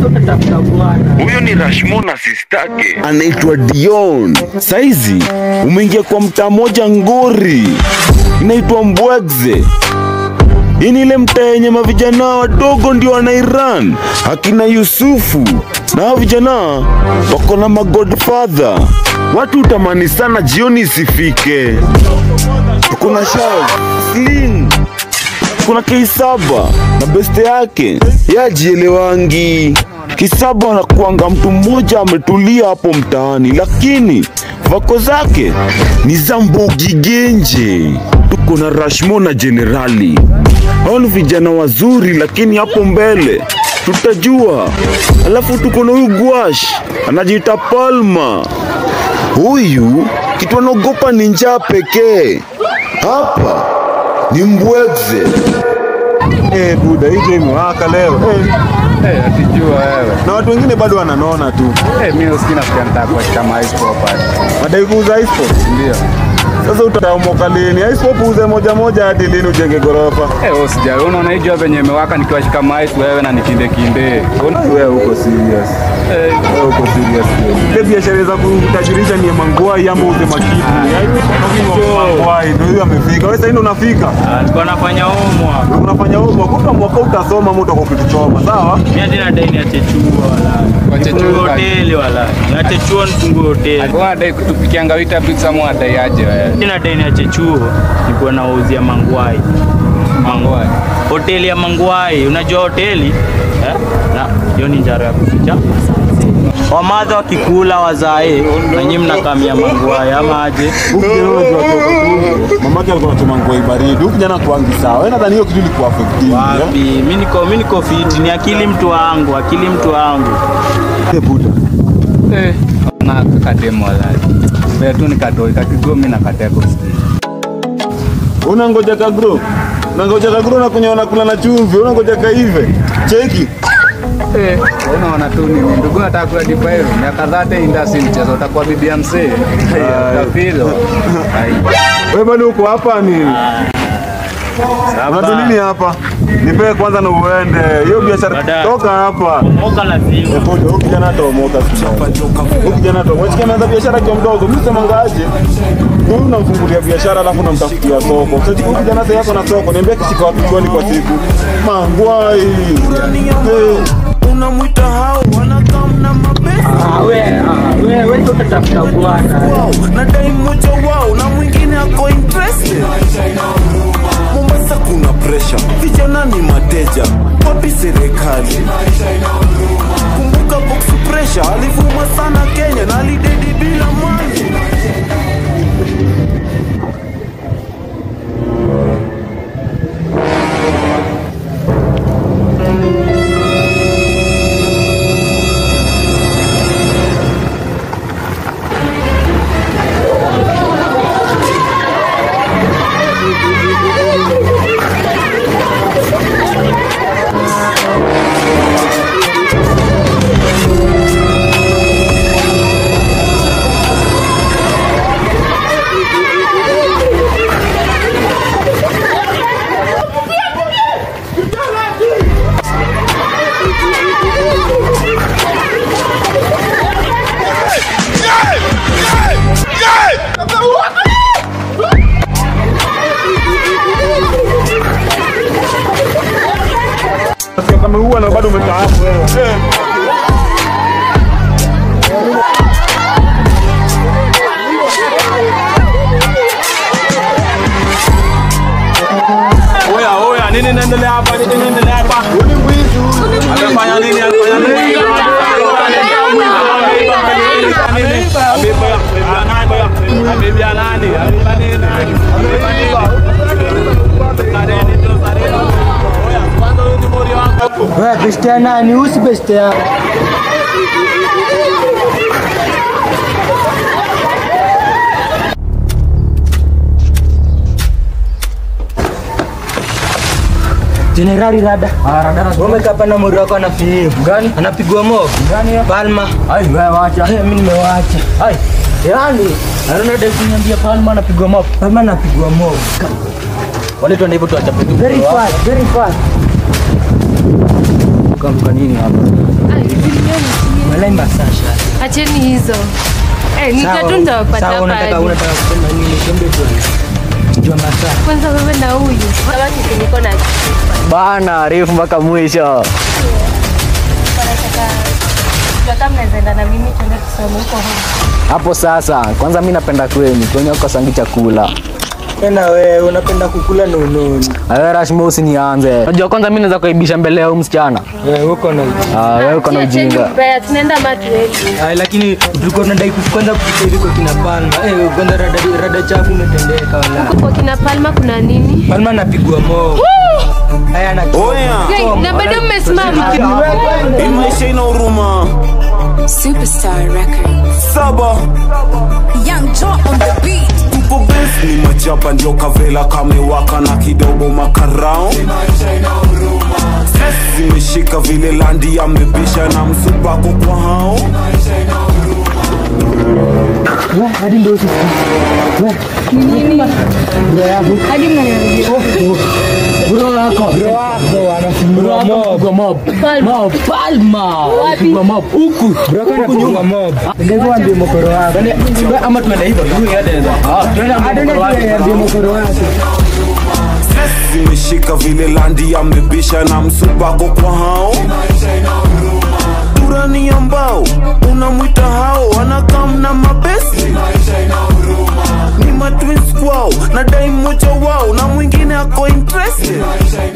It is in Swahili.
Huyo ni Rashmona sistake. anaitwa Dion. Saizi umeingia kwa mtaa moja ngori inaitwa Mbwegze. Hii ni ile mtaa yenye mavijana wadogo ndio wanairan, akina Yusufu na hao vijana wako na magodfather. Watu utamani sana jioni isifike. Kuna Shav, Sling, kuna K7 na beste yake yajielewangi. K7 anakuanga mtu mmoja ametulia hapo mtaani, lakini vako zake ni za mbogi genje. Tuko na Rashmo na Jenerali, hao ni vijana wazuri, lakini hapo mbele tutajua. Alafu tuko na huyu Gwash anajiita Palma. Huyu kitu anaogopa ni njaa pekee. Hapa ni Mbwegze. Eh, buda hii game imewaka leo eh, Eh, atijua wewe. na watu wengine bado wananona tu, Eh, mimi usikii nafikia nitaka kuwashika ice pop hadi. madai kuuza ice pop. Ndio. Sasa utaomoka lini? Ice pop uuze moja moja hadi lini ujenge gorofa? Eh, wewe usijali. Unaona hii jua venye imewaka nikiwashika ice wewe na nikinde kinde. Wewe uko serious. Eh, Wewe uko serious. Ile biashara za kutajirisha ni mangwai ama uze makitu. Mangwai ndio hiyo amefika. Wewe sasa ndio unafika. Alikuwa anafanya homework. Unafanya huko kuta mwaka utasoma mtu kwa kutuchoma. Sawa? Mimi hadi nadai niache chuo wala. Wache Nifungue chuo. hoteli wala. Niache chuo nifungue hoteli. alikuwa anadai kutupikianga wita pizza mwa adai aje wewe. Mimi nadai niache chuo nikuwa nauzia mangwai. Mangwai. Hoteli ya mangwai, unajua hoteli? Eh? Na hiyo ni njaro ya kuficha. Wamadha wakikula wazae na nyinyi mnakamia mangwai ama aje? Huku kijana unajua toka tu. Mamake alikuwa anachoma ngwai baridi. Huku kijana kuangi sawa. Wewe nadhani hiyo kitu ilikuwa affecting. Wapi? Mimi niko mimi niko fit, ni akili mtu wangu, akili mtu wangu. Eh, buda. Eh, na kakademo walaji. Wewe tu nikatoi kakigomi na kateko. Unangoja kagro. Unangoja kagro na kunywa na kula na chumvi. Unangoja kaive. Cheki. Eh, unaona tu nini? Ndugu nataka kula dipairu. Miaka dhate indasi mchezo utakuwa bibi ya mzee. Utafilo. Ai. Wewe bado uko hapa ni Unatu nini hapa? Nipe kwanza na uende. Hiyo biashara Baadaye. toka hapa. Moka lazima. Epoje, huyu kijana ataomoka sana. Huyu kijana ataomoka. Chiki ameanza biashara kwa mdogo. Mimi sema ngaje? Huyu unamfungulia biashara alafu unamtafutia soko. Sasa huyu kijana sasa yako na soko. Niambia kishika wapi kwani kwa siku? Mangwai. Eh. Unamwita hao wanakam na mabesa wao na dai mmoja wao na mwingine ako interested. Mombasa kuna pressure, vijana ni mateja, wapi serikali? Kumbuka box pressure alivuma sana Kenya na alidedi bila mali. Sasa kama huwa na bado umekaa hapo wewe. Eh. Oya, oya, nini inaendelea hapa? Nini inaendelea hapa? Amefanya nini? Amefanya nini? Amebia nani? Amebia nani? Oya, kwanza huyu ni mori wangu. Wewe beste ya nani? Usi beste ya Jenerali rada. Ah, rada. Wewe kapa na mori wako anafiu. Gani? Anapigwa mob. Gani? Palma. Ai, wewe wacha. Eh, mimi nimewacha. Ai. Yaani, anaona dai kuniambia Palma anapigwa mob. Palma anapigwa mob. Wale tu hivyo tuachape tu. Very fast, very fast. mnarukaruka nini hapa? Ai, zilioni chini. Walai masasha. Acheni hizo. Eh, nitatu nitawapata Sawa, hapa unataka hadi. unataka kusema nini? Tuambie tu. Jua masaa. Kwanza wewe na huyu. Sabaki niko na Bana, refu mpaka mwisho. Tunataka mnaweza enda na mimi tuende tusome huko home. Hapo sasa, kwanza mi napenda kwenyu, kwenye ukosangi chakula. Tena wewe unapenda kukula nununi. Wewe Rashmo usinianze. Unajua kwanza mimi naweza kuibisha mbele ya huyu msichana. Wewe uko na Ah, wewe uko na Acheni ujinga. mbaya, tunaenda matueli. Ai, lakini tulikuwa tunadai kwanza kupika hivi kwa kina Palma. Eh, kwanza rada rada chafu umetendeka wala. Huko kwa kina Palma kuna nini? Palma anapigwa mo. Haya ana Oya, Hey, na bado mmesimama. hii maisha ina huruma. Superstar Records. Saba Young Joe on the beat. tuko best ni machapa ndio kavela kamewaka na kidogo makarao Stress zimeshika vile landi amebisha na msupako kwa hao Bro wako. Bro wako anafungua mob. mob. Mob. Palma. Anafungua mob. Huku. Bro wako anafungua mob. Ndio ndio mkoro wako. Ama tuende hivyo. Huyu hata ndio. Ah, tuende ndio mkoro wako. Ndio mkoro wako. Stress zimeshika vile landi amebisha na msupako kwa hao durani ambao unamwita hao anakam na mabesi ni matwins kwao na dai mmoja wao na mwingine ako interested